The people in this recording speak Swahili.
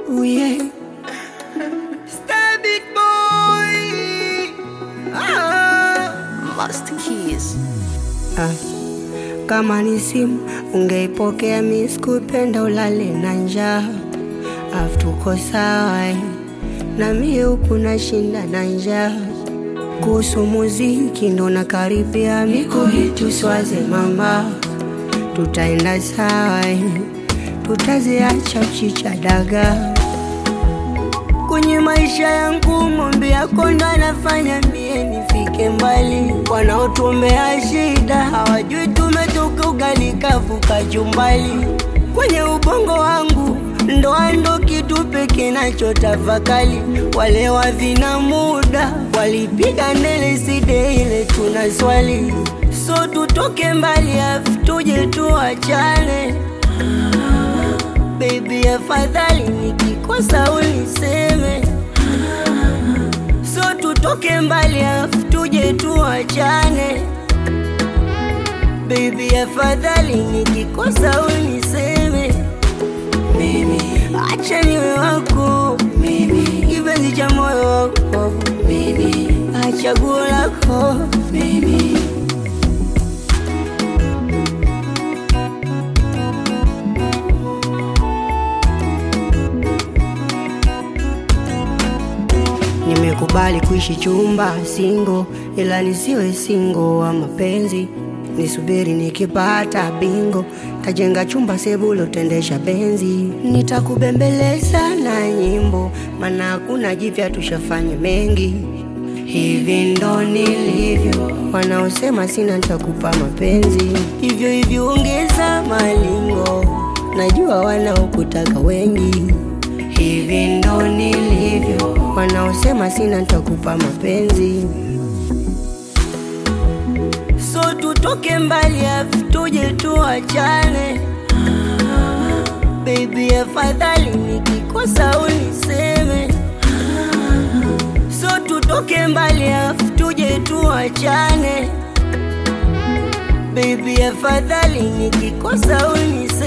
Ooh, yeah. Star big boy. Ah. Master Keys. Ah. Kama ni simu ungeipokea, mi sikupenda ulale na njaa, afu tuko sawa eh. na mie huku nashinda na njaa. Kuhusu muziki ndo nakaribia, miko hitu swaze mama, tutaenda sawa eh. tutaziacha chicha dagaa kwenye maisha yangu mombe yako ndo anafanya mie nifike mbali. Wanaotuombea shida hawajui tumetoka ugali kavuka jumbali. Kwenye ubongo wangu ndoa ndo kitu pekee nachotafakali. Wale wavina muda walipiga ndele side ile tuna swali, so tutoke mbali afu tuje tuachane. Baby, afadhali nikikosa uniseme, so tutoke mbali afu tuje tuachane. Baby, afadhali nikikosa uniseme, mimi acha niwe wako, mimi kipenzi cha moyo wako, mimi achaguo lako, mimi Nimekubali kuishi chumba singo, ila nisiwe singo wa mapenzi. Nisubiri nikipata bingo, tajenga chumba sebulo, tendesha benzi. Nitakubembeleza na nyimbo, maana hakuna jipya, tushafanya mengi. Hivi ndo nilivyo, wanaosema sina nitakupa mapenzi. Hivyo hivyo ongeza malingo, najua wanaokutaka wengi. Hivi ndo nilivyo, wanaosema sina nitakupa mapenzi. So tutoke mbali afu tuje tuachane. Baby, afadhali nikikosa uniseme. So tutoke mbali afu tuje tuachane. Baby, afadhali nikikosa uniseme.